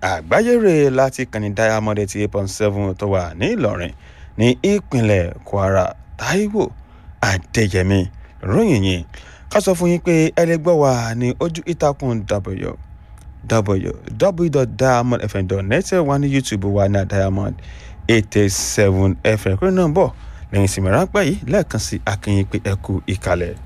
àgbáyére láti kàní diamond eighty eight point seven tó wà ní ìlọrin ní ìpínlẹ̀ kwara taiwo adéyẹmí ròyìn yìí ká sọ fún yín pé ẹlẹgbẹ́ wa ní ojú ìtàkùn w www.diamondfm.net wà ní youtube wa ní diamond eight eight seven fm kúrò náà bọ̀ lẹ́yìn ìsinmi ráńpẹ́ yìí lẹ́ẹ̀kan sí akínyìn pé ẹ kú ìkàlẹ̀.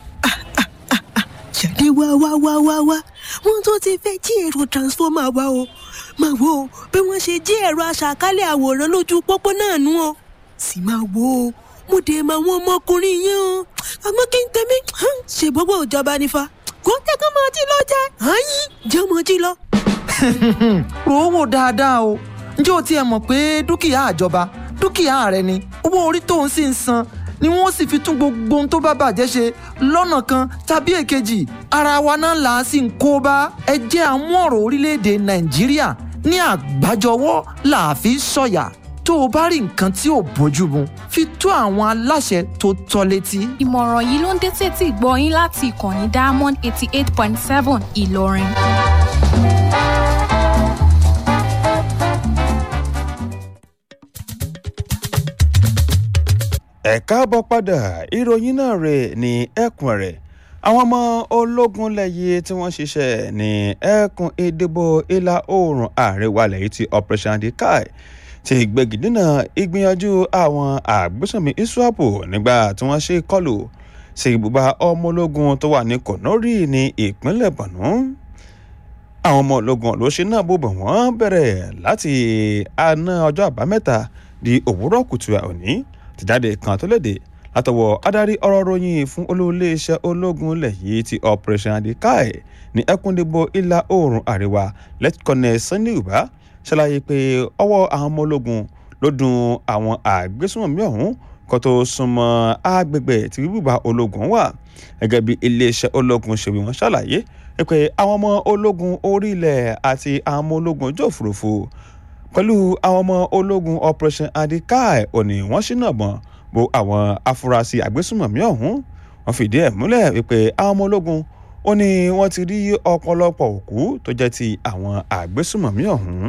jáde wá wá wá wá wá wọn tó ti fẹ́ jí èrò transformer wa o máa wo bí wọ́n ṣe jí ẹ̀rọ aṣàkálẹ̀ àwòrán lójú pópó náà nú o sì máa wo o mo dé mọ àwọn ọmọkùnrin yẹn o àmọ́ kí n tẹ̀mí ṣe gbogbo ìjọba nífa kó tẹ́kọ̀ máa jí lọ jẹ́ àyín jẹ́ ọmọ jí lọ. rò ó wò dáadáa o ǹjẹ́ o tiẹ̀ mọ̀ pé dúkìá àjọba dúkìá rẹ ni owó orí tó ń sì ń san ni wọ́n sì fi tún gbogbo ohun tó bá bàjẹ́ ṣe lọ́nà kan tàbí èkejì ara wa náà là á sì ń kó bá ẹ jẹ́ àmú ọ̀rọ̀ orílẹ̀-èdè nàìjíríà ní àgbájọwọ́ là á fi sọ̀yà tó o bá rí nǹkan tí ò bójú mu fi tó àwọn aláṣẹ tó tọ́ létí. ìmọ̀ràn yìí ló ń dé tètè gbọ́ yín láti ìkànnì diamond eighty eight point seven ìlọrin. ẹ káàbọ̀ padà ìròyìn náà rè ní ẹkùn rẹ̀ àwọn ọmọ ológun lẹ́yẹ tí wọ́n ṣiṣẹ́ ní ẹkùn ìdìbò ìlà oòrùn àríwá lẹ́yìn tí operation dekai ti gbẹ̀gìdínà ìgbìyànjú àwọn àgbésùnmí iswapo nígbà tí wọ́n ṣe kọlù sí ibùba ọmọ ológun tó wà ní kònórì ní ìpínlẹ̀ bọ̀nú àwọn ọmọ ológun ló ṣe náà bóbọ̀ wọ́n bẹ̀rẹ̀ láti àná ọjọ́ àbámẹ́ta di òwúrọ̀ kùtù òní tìjáde kan tó léde látọwọ́ adarí ọ̀rọ̀ ròyìn fún olóòléeṣẹ́ ológun ilẹ̀ yìí ti operation adikai ní ẹkúndìbò ìlà oòrùn àríwá lẹ́tìkọ́nẹ̀ sunday uba ṣàlàyé pé ọwọ́ àwọn ọmọ ológun ló dùn àwọn àgbésùnmọ̀mí ọ̀hún kó tó súnmọ́ àgbègbè tí bíbùbà ológun wà gẹ́gẹ́ bí iléeṣẹ́ ológun ṣe wí wọ́n ṣàlàyé pé àwọn ọmọ ológun orílẹ̀ àti àwọn ọmọ ológun ojú òfurufú pẹ̀lú àwọn ọmọ ológun operation adikai òní wọ́n ṣínà bọ̀n bo àwọn afurasí àgbésùmọ̀mí ọ̀hún wọ́n fìdí ẹ̀ múlẹ̀ wípé àwọn ọmọ ológun ó ní wọ́n ti rí ọ̀pọ̀lọpọ̀ òkú tó jẹ́ ti àwọn àgbésùmọ̀mí ọ̀hún.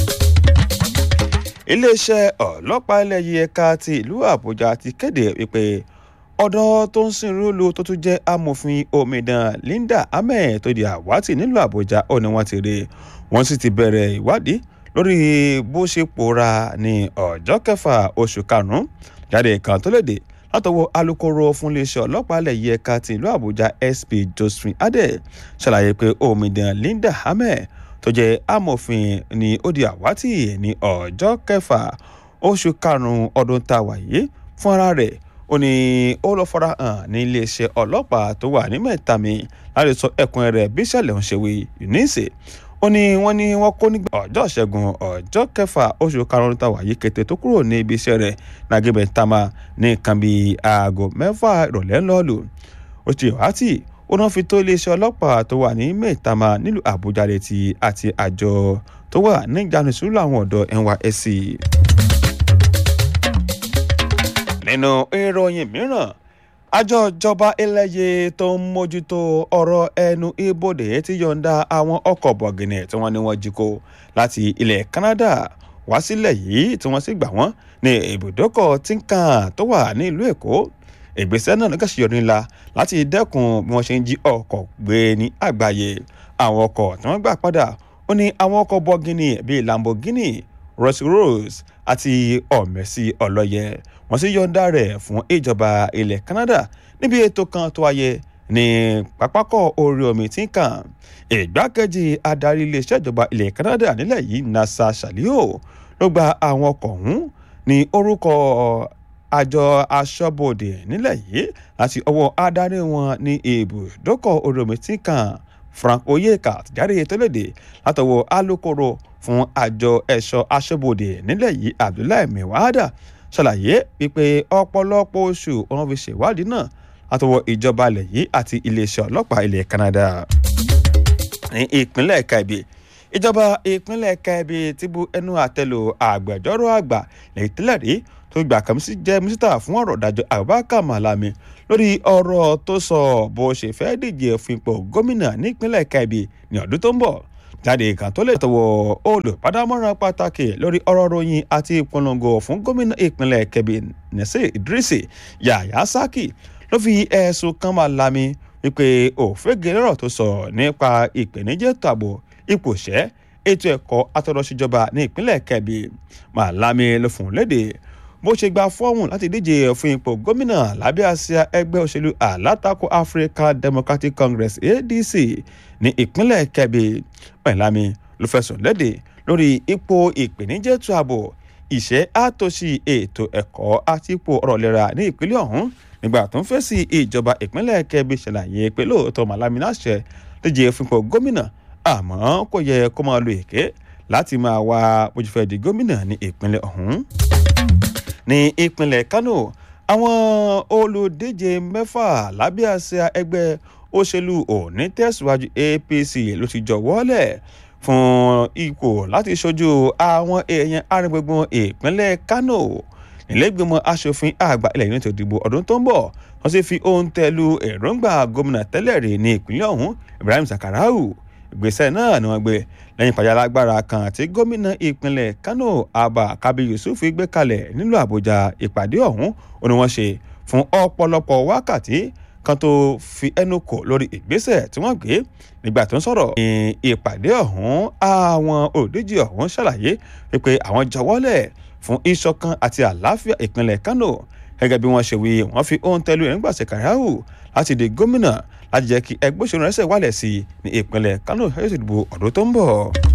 iléeṣẹ́ ọlọ́pàá ilẹ̀ yìí ẹ̀ka ti ìlú àbújá ti kéde wípé ọ̀dọ́ tó ń sin rúlu tó tún jẹ́ amòfin omidan linda ahmed tó di àwátì nílùú àbújá ó ní wọ́n ti rí wọ́n sì ti bẹ̀rẹ̀ ìwádìí lórí bó ṣe pòórá ní ọjọ́ kẹfà oṣù karùn-ún jáde kan tó léde látọwọ́ alūkkóró fún iléeṣẹ́ ọlọ́pàá ilẹ̀ yìí ẹ̀ka ti ìlú àbújá sp josephine adé ṣàlàyé pé omidan linda ahmed tó jẹ́ amòfin ní ó di àwátì ní ọjọ́ kẹfà oṣù karùn-ún ọdún tá a wà yìí fún ara rẹ̀ ó ní ó lọ fara hàn ní iléeṣẹ́ ọlọ́pàá tó wà ní mẹ́tàmí láti sọ ẹkùn rẹ̀ bí ìṣẹ̀lẹ̀ ń ṣe wí eunice ó ní wọ́n ní wọ́n kó nígbà ọjọ́ ṣẹ́gun ọjọ́ kẹfà oṣù karùn-ún tá a wà yìí kété tó kúrò ní ibi iṣẹ́ rẹ̀ nàgẹ́bẹ̀ tama ní nǹkan bíi aago mẹ́fà ìrọ̀lẹ́ ńlọ́ọ̀lù ó ti wáátì ó náà fi tó iléeṣẹ́ ọlọ́pàá tó wà ní mẹ́tàmá nílùú àbújá létí àti àjọ tó wà ní ìjánu sùúrù àwọn ọ̀dọ́ nysc nínú ìròyìn mìíràn àjọ ìjọba eléyè tó ń mójútó ọ̀rọ̀ ẹnu ibodè ti yọ̀ǹda àwọn ọkọ̀ bọ̀gìnì tí wọ́n ní wọ́n jí kó láti ilẹ̀ canada wá sílẹ̀ yìí tí wọ́n sì gbà wọ́n ní ibùdókọ̀ tinkan tó wà ní ìlú èkó ìgbésẹ̀ náà lọ́gàṣì yọrí ńlá láti dẹ́kun bí wọ́n ṣe ń jí ọkọ̀ gbé ní àgbáyé àwọn ọkọ̀ tí wọ́n gbà padà ó ní àwọn ọkọ̀ bọ̀gìnì bíi lamborghini rolls royce àti ọ̀mẹ́sì ọlọ́yẹ wọ́n sì yọ̀ǹda rẹ̀ fún ìjọba ilẹ̀ canada níbi ètò kan tó wáyé ní pápákọ̀ orí omi tí ń kàn ìgbákejì adarí iléeṣẹ́ ìjọba ilẹ̀ canada nílẹ̀ yìí nasa shalio ló gba àwọn ọkọ̀ ọ̀hún ní orúkọ àjọ aṣọ́bodè nílẹ̀ yìí láti ọwọ́ adarí wọn ní ibùdókọ̀ orí omi tí ń kàn frank oyeka jáde tó léde látọwọ́ alūkkóró fún àjọ ẹ̀ṣọ́ aṣọ́bodè nílẹ̀ yìí abdullahi mewada ṣàlàyé wípé ọ̀pọ̀lọpọ̀ oṣù wọn fi ṣèwádìí náà látọwọ́ ìjọba ilẹ̀ yìí àti iléeṣẹ́ ọlọ́pàá ilẹ̀ canada ní ìpínlẹ̀ kaibi ìjọba ìpínlẹ̀ kaibi ti bu ẹnu àtẹ́lù àgbẹjọ́rò àgbà lẹ́yìn tẹ́lẹ̀ rí tó gbà kàn sí jẹ́ mísítà fún ọ̀rọ̀ ìdájọ́ abubakar malami lórí ọ̀rọ̀ tó sọ bó ṣe fẹ́ díje fún ipò gómìnà nípínlẹ̀ kaibi ní ọdún tó ń bọ̀ jáde kan tó lè tọwọ́ olùbádámọ̀ràn pàtàkì lórí ọ̀rọ̀ ròyìn àti ìpolongo fún gómìnà ìpínlẹ̀ kebbi nẹ́sẹ̀ idrisi yàyà saki ló fi ẹ̀sùn kan máa lami wípé òfégè lọ́rọ̀ tó sọ nípa ìpèníjẹ́ tààbò ipòṣẹ́ ètò ẹ̀kọ́ atọ́rọ̀ṣíjọba ní ìpínlẹ̀ kebbi màlámi ló fún un léde bó ṣe gba fọ́ọ̀mù láti díje fún ipò gómìnà lábẹ́ àsíá ẹgbẹ́ òṣèlú alátakò african democratic congress adc ní ìpínlẹ̀ kebbi màlámi ló fẹ̀sùn léde lórí ipò ìpèníjẹ́ tó ààbò ìṣẹ́ àtòṣì ètò ẹ̀kọ́ àti ipò ọ̀rọ̀ ìlera ní ìpínlẹ̀ ọ̀hún nígbà tó ń fèsì ìjọba ìpínlẹ̀ kebbi ṣàlàyé pé lóòótọ́ màlámi láṣẹ díje fún ipò gómìnà àmọ́ kò yẹ kó máa lo èké láti máa wá bójúfẹ́ di gómìnà ní ìpínlẹ̀ ọ̀hún. ní ìpínlẹ̀ kano àwọn olùdíje mẹ́fà lábẹ́ àṣà ẹgbẹ́ òṣèlú òní tẹ̀síwájú apc ló ti jọ̀wọ́lẹ̀ fún ipò láti ṣojú àwọn èèyàn arìngbùngbùn ìpínlẹ̀ kano nílẹ̀gbìmọ̀ asòfin àgbà ilẹ̀ yìí ní ètò ìdìbò ọdún tó ń bọ̀ wọ́n sì fi ohun tẹ̀lú èròǹgbà gómìnà tẹ́lẹ̀ rí ní ìpínlẹ̀ ọ̀hún ibrahim sakarau ìgbésẹ̀ náà ni wọ́n gbé lẹ́yìn ìpàdé alágbára kan tí gómìnà ìpínlẹ̀ kano abba kabi yusuf gbé kalẹ̀ nílùú àbújá ìpàdé ọ̀hún ó ní wọ́n ṣe fún ọ̀pọ̀lọpọ̀ wákàtí kan tó fi ẹnu kò lórí ìgbésẹ̀ tí wọ́n gbé nígbà tó ń sọ̀rọ̀ ní ìpàdé ọ̀hún àwọn òdíje ọ̀hún ṣàlàyé wípé àwọn jọwọ́lẹ̀ fún ìṣọ̀kan àti àlàáfíà ìpínlẹ̀ kano gẹ́gẹ́ bí wọ́n ṣe wí wọ́n fi ohun tẹ́lu ẹ̀ nígbà sẹ̀káráhù láti di gómìnà láti jẹ́ kí ẹgbẹ́ òṣèlú rẹ̀ ṣẹ̀ wálẹ̀ sí i ní ìpínlẹ̀ kano ẹ̀yẹ́ ìdìbò ọ̀dọ́ tó ń bọ̀.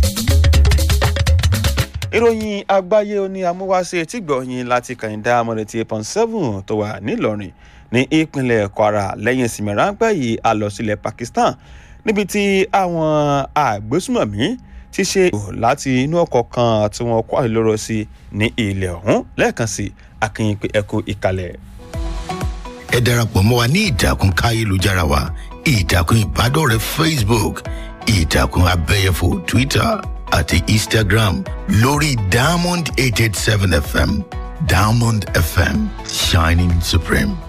ìròyìn àgbáyé oní amúwáṣe tí gbọ̀nyìn láti kàyíndá amọ̀rẹ̀tì pọ̀n seven tó wà nílọrin ní ìpínlẹ̀ kwara lẹ́yìn ìsinmi ráńpẹ́ yìí a lọ sílẹ̀ pakistan níbi tí àwọn àgbésùmọ̀mí ti ṣe láti inú ọkọ̀ kan tí wọ́n kó àìlóró sí ní ilẹ̀ ọ̀hún lẹ́ẹ̀kan sí akínyìn pé ẹkú ìkàlẹ̀. ẹ darapọ̀ mọ́ wa ní ìtàkùn káyélujára wa ìtàkùn ìbádọ́rẹ̀ẹ́ facebook ìtàkùn abẹ́yẹfò twitter àti instagram lórí diamond eight eight seven fm diamond fm shining supreme.